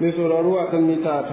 mai sauraro a kan mita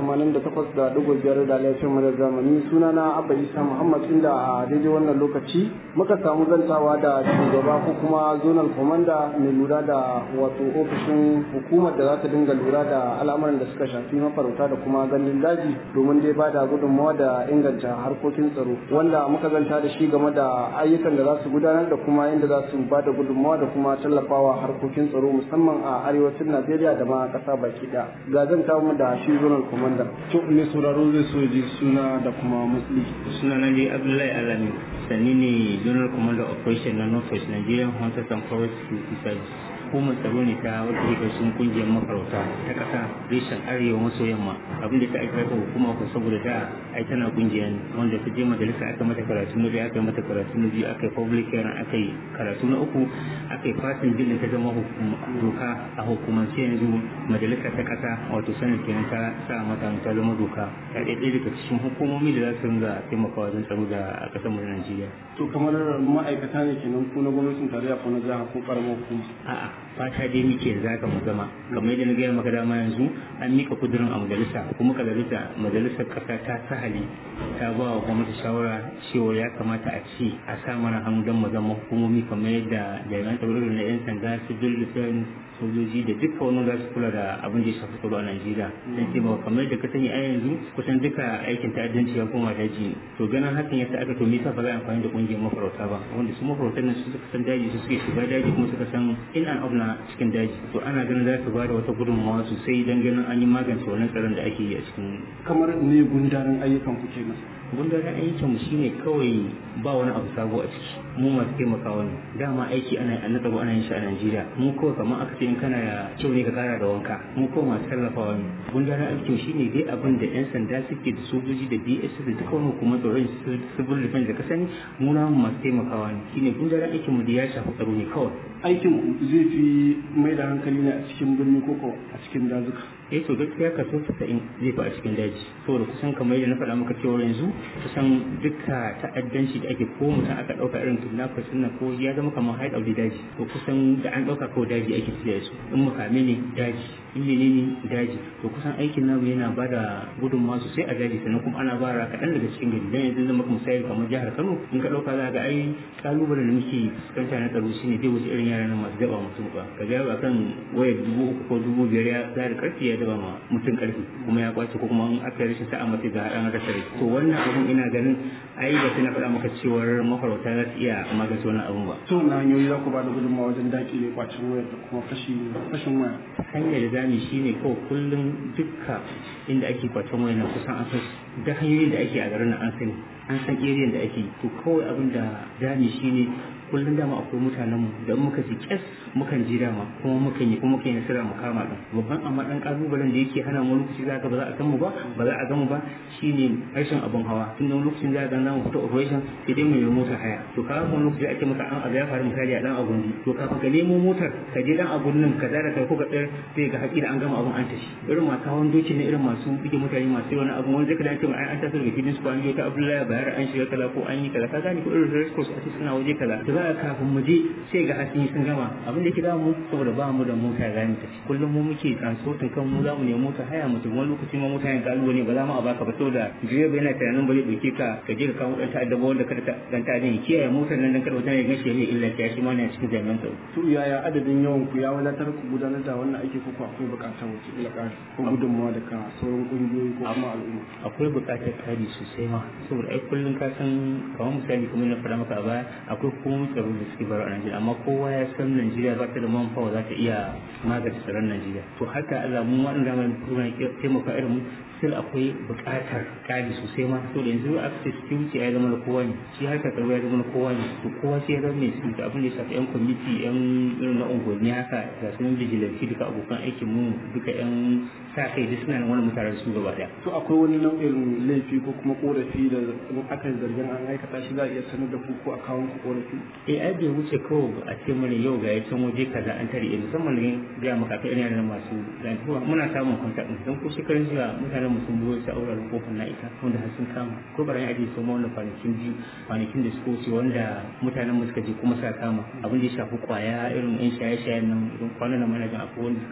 88.5 da laifin mu da zamani suna na abba isa muhammad inda a daidai wannan lokaci muka samu zantawa da shugaba ko kuma zonal komanda mai lura da wato ofishin hukumar da za ta dinga lura da al'amuran da suka shafi mafarauta da kuma gandun daji domin dai ba da gudunmawa da inganta harkokin tsaro wanda muka zanta da shi game da ayyukan da za su gudanar da kuma inda za su ba da gudunmawa da kuma tallafawa harkokin tsaro musamman a arewacin najeriya da ma ƙasa baki ɗaya ga zan mu da shi zonal commander to ne sauraro zai so ji suna da kuma matsayi suna na dai abdullahi alami sanni ne general commander operation na north west nigerian hunters and forest security service hukumar tsaro ne ta wata sun kungiyar mafarauta ta kasa reshen arewa maso yamma abinda ta aika ta hukuma ko saboda da ai tana kungiya ne wanda ta je majalisa aka mata karatu na biyu aka mata karatu na biyu aka yi public hearing aka yi karatu na uku aka yi fasin bilin ta zama doka a hukumance yanzu majalisa ta kasa wato sanin kenan ta sa mata ta zama doka ta ɗaya ɗaya daga cikin hukumomi da za su ringa taimakawa wajen tsaro da a ƙasar mu Najeriya. to kamar ma'aikata ne kenan ku na gwamnatin tarayya ko na jiha ko karamar hukuma a'a fata dai muke za ka mu zama kamar yadda na gaya maka dama yanzu an mika kudurin a majalisa kuma majalisa majalisar kasa ta sahali ta ba wa gwamnati shawara cewa ya kamata a ce a sa mana hannu don mu zama hukumomi kamar yadda jami'an tsaro na yan sanda civil defense sojoji da duka wani za su kula da abin da ya shafi tsaro a Najeriya dan ce ba kamar da ka sani a yanzu kusan duka aikin ta'addanci ya koma daji to ganin hakan yasa aka to me yasa ba za a amfani da kungiyar mafarauta ba wanda su mafarautan nan su suka san daji su suke shiga daji kuma suka san in and out na cikin daji to ana ganin za su ba da wata gudunmawa sosai don ganin an yi magance wannan tsaron da ake yi a cikin kamar ne gundarin ayyukan ku kenan gundarin aikin mu shine kawai ba wani abu sabo a ciki mu masu taimakawa ne dama aiki ana an tsaro ana yin shi a Najeriya mu kawai kamar aka ce in kana da kyau ne ka kara da wanka mu kawai masu tallafawa ne gundarin aikin shine dai abin da yan sanda suke da sojoji da BS da duka wani hukumar tsaron civil defense da ka sani mu na masu taimakawa ne shine gundarin aikin mu da ya shafi tsaro ne kawai aikin ku zai fi mai da hankali ne a cikin birni ko a cikin dazuka eh to gaskiya kaso 90 zai fi a cikin daji saboda kusan kamar yadda na faɗa maka cewa yanzu kusan duka ta'addanci da ake ko mutum aka ɗauka irin kidnappers din nan ko ya zama kamar hide of the daji to kusan da an ɗauka ko daji ake tafiya su in mukame ne daji in ne ne daji to kusan aikin namu yana ba da gudunmawa sosai a daji sannan kuma ana bara kaɗan daga cikin gari dan yanzu zama misali kamar jihar Kano in ka ɗauka za ga ai kalubalen da muke fuskanta na tsaro shine zai wuce irin yaran masu daba mutum ba ka ga akan wayar dubu uku ko dubu biyar ya zara karfi ya daba ma mutum karfi kuma ya kwace ko kuma an aka rashin sa'a mace ga haɗan rasa rai to wannan abun ina ganin ai ba sai na faɗa maka cewar mafarauta za su iya magance wannan abun ba to na hanyoyi za ku ba da gudunmawa wajen daƙile kwacin wayar da kuma fashin waya hanyar da zamu shine ko kullum dukka inda ake kwacin wayar nan kusan an san da hanyoyin da ake a garin nan an sani an san area da ake to kawai abin da zamu shine kullum dama akwai mutanen mu da muka ji kyas mukan ji dama kuma mukan yi kuma mukan yi nasara mu kama din babban amma dan kalubalen da yake hana mu lokaci za ka ba za a san mu ba ba za a ga mu ba shine rashin abun hawa tun da lokacin za ka ga mu fita operation sai dai mu yi mota haya to ka ga lokaci ake maka an aga ya faru misali a dan agundi to kafin ka nemo motar ka je dan agun nan ka zara kai ko ka tsayar sai ga haƙi da an gama abun an tashi irin masu hawan doki ne irin masu bige mutane masu wani abu wanda zaka dace ai an taso daga gidan su an je ta Abdullahi bayar an shiga kala ko an yi kala ka gani ko irin race course a suna waje kala za a kafin mu je sai ga hatsi sun gama abin da yake da mu saboda ba mu da mota za mu tafi kullum mu muke transportin kan mu za mu nemi mota haya mu wani lokaci ma mota yin galuwa ne ba za mu a baka ba saboda direba yana tunanin ba zai dauke ka ka je ka kawo dan ta'adda ba wanda kada dan ta'adda ya kiyaye motar nan dan kada wata ya gashi ya illa ta shi ma ne cikin jami'an tsaro to yaya adadin yawan ku ya wadatar ku gudanar da wannan aiki ko akwai bukatar wace ila ko gudunmawa daga sauran kungiyoyi ko kuma al'umma akwai bukatar kari sosai ma saboda ai kullum ka san kamar misali kuma na faɗa maka a baya akwai hukumomin tsaro da suke baro a Najeriya amma kowa ya san Najeriya ba ta da manpower za ta iya magance tsaron Najeriya to haka Allah mu waɗanda mai kuma taimaka irin mu still akwai buƙatar kari sosai ma so da yanzu access security ya zama na kowa ne shi harkar tsaro ya zama na kowa ne to kowa sai ya zama mai security abin da ya shafi yan committee yan irin na unguwanni haka ga su vigilante duka abokan aikin mu duka yan sa kai duk suna nan wani mutane su gaba daya to akwai wani nau'in laifi ko kuma korafi da aka zargin an aikata shi za a iya sanar da ku ko a kawo ku korafi eh ai bai wuce kawai a ce mana yau ga can waje kaza an tare musamman ne ga maka kai irin masu zantuwa muna samun contact don ko shekarun jiya mutanen mu sun biyo su auraren kofar na ita wanda har sun kama ko barayin aji sun wanda kwanakin biyu kwanakin da suka wuce wanda mutanen mu suka je kuma sa kama abin da ya shafi kwaya irin yan shaye-shayen nan irin kwanan nan mana akwai wanda suka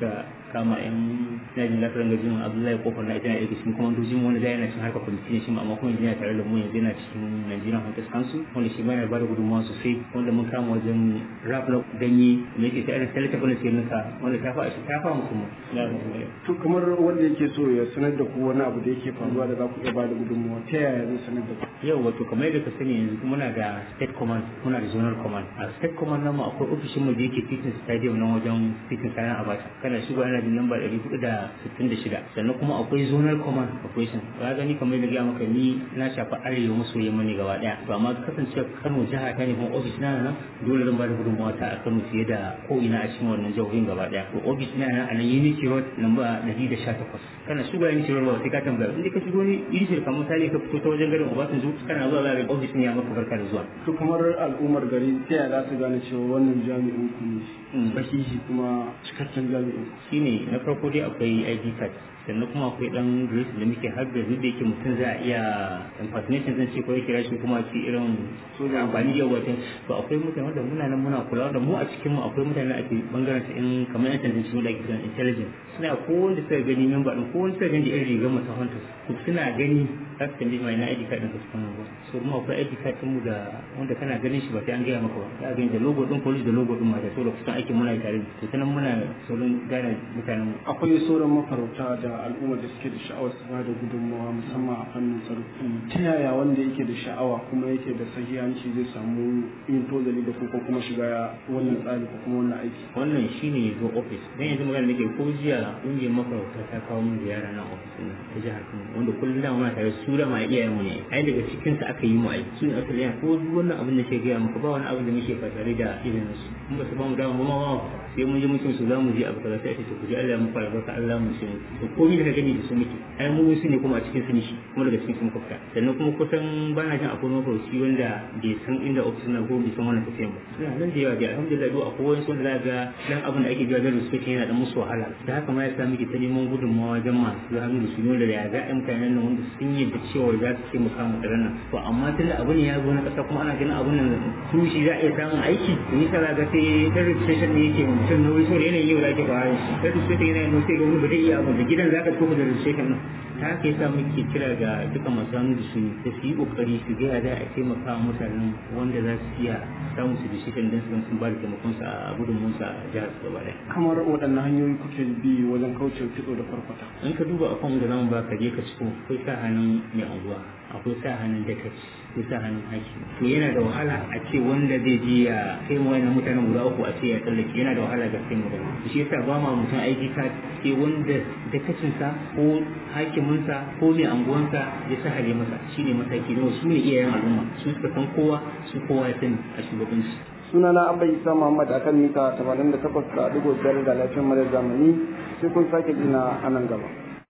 kama yan najin lafiyar gajin abdullahi kofar na ita na daga cikin kwamandojin wani da yana cikin harkar kwamiti ne shi ma amma kuma yanzu yana tare da mu yanzu yana cikin nigerian hunters council wanda shi ma yana ba da gudunmawa sosai wanda mun kama wajen rap na ganye da yake ta irin talata bane sai nasa wanda ta fa shi ta fa musu mu to kamar wanda yake so ya sanar da ku wani abu da yake faruwa da za ku iya ba da gudunmawa ta yaya zai sanar da ku yau wato kamar yadda ka sani yanzu muna da state command muna da zonal command a state command namu akwai ofishin mu da yake titin stadium nan wajen titin kayan abata kana shigo ana da lamba 466 sannan kuma akwai zonal command operation ka gani kamar yadda ga maka ni na shafa arewa maso yamma ne gaba daya to amma kasance Kano jiha ta ne kuma ofis na nan dole zan ba da gudunmawa ta a Kano fiye da ko ina a cikin wannan jihohin gaba daya to ofis na nan a nan Unity Road lamba 118 kana shigo Unity Road ba sai ka tambaya inda ka shigo ni Unity kamar misali ka fito ta wajen garin Obasanjo kana zuwa za ka ofis ne ya maka barka da zuwa to kamar al'ummar gari ta yaya za su gane cewa wannan jami'in ku ne sahihi kuma cikakken jami'in shine na farko dai akwai ID card sannan kuma akwai dan grace da muke har da duk da yake mutum za a iya impersonation zan ce ko ya kira shi kuma ce irin soja amfani da wata to akwai mutane wanda muna nan muna kula da mu a cikin mu akwai mutane a cikin bangaren ta in kamar yan tantance da ake kiran intelligence suna ko wanda suka gani member din ko wanda suka gani irin rigar mu ta hunter to suna gani za su tambaye mai na ID card din ka cikin mu so kuma akwai ID card din mu da wanda kana ganin shi ba sai an gaya maka ba za a gani da logo din police da logo din mata so da kusan aikin muna tare to sanan muna sauran gane mutanen akwai sauran mafarauta da al'ummar da suke da sha'awar su ba da gudunmawa musamman a fannin tsaro ta yaya wanda yake da sha'awa kuma yake da sahihanci zai samu yin tozali da ko kuma shiga wannan tsari ko kuma wannan aiki wannan shine ya zo ofis dan yanzu magana nake ko jiya kungiyar mafarauta ta kawo min ziyara nan ofis din ta jihar Kano wanda kullum da muna tare su da ma iyayen mu ne ai daga cikin sa aka yi mu aiki sun aka yi ko duk wannan abin da ke gaya maka ba wani abin da muke fatare da irin su in ba su ba mu dama ba ma sai mun je mutum su za mu je abu kaza sai a ce ku ji Allah mu fara barka Allah mu shi to komai da gani da su muke ai mu su ne kuma a cikin su ne shi kuma daga cikin su muka fita sannan kuma kusan bana jin akwai mafarauci wanda bai san inda ofis na ko bai san wannan tafiyan ba suna nan da yawa da alhamdulillah do akwai wani wanda za ga dan abin da ake biya da respect yana da musu wahala da haka ma ya sa muke ta neman gudunmawa wajen masu hannu da su ne da ya ga ɗan mutanen nan wanda sun yi da cewa za su ce mu samu tsaron nan to amma tunda abin ya zo na ƙasa kuma ana ganin abin nan su shi za a iya samun aiki to ni kaza ga sai dan registration ne yake mutum nauyi so yanayin yau da ake fara shi dan registration yana yin sai ga wani ba zai iya abu da gidan zaka tafi da registration nan ta haka yasa muke kira ga duka masu hannu da su da su yi kokari su ga da a taimaka wa mutanen wanda za su iya samun su da shi kan su sun ba da taimakon sa a gudunmun sa a jihar su gaba daya kamar waɗannan hanyoyi kuke bi wajen kauce kitso da farfata in ka duba akan da zamu ba ka je ka ciko akwai sa hannun mai anguwa akwai sa hannun dakaci akwai sa hannun haki to yana da wahala a ce wanda zai je ya kai mu wannan mutanen guda uku a ce ya tsallake yana da wahala ga sai mu da shi yasa ba ma mutum aiki ka sai wanda dakacinsa ko hakiminsa ko mai anguwansa ya sa hale masa shine mataki na su ne iyayen al'umma su suka san kowa su kowa ya sani a shugabanci sunana abba isa muhammad akan mita 88 da digo biyar da lafiyar mara zamani sai kun sake jina a nan gaba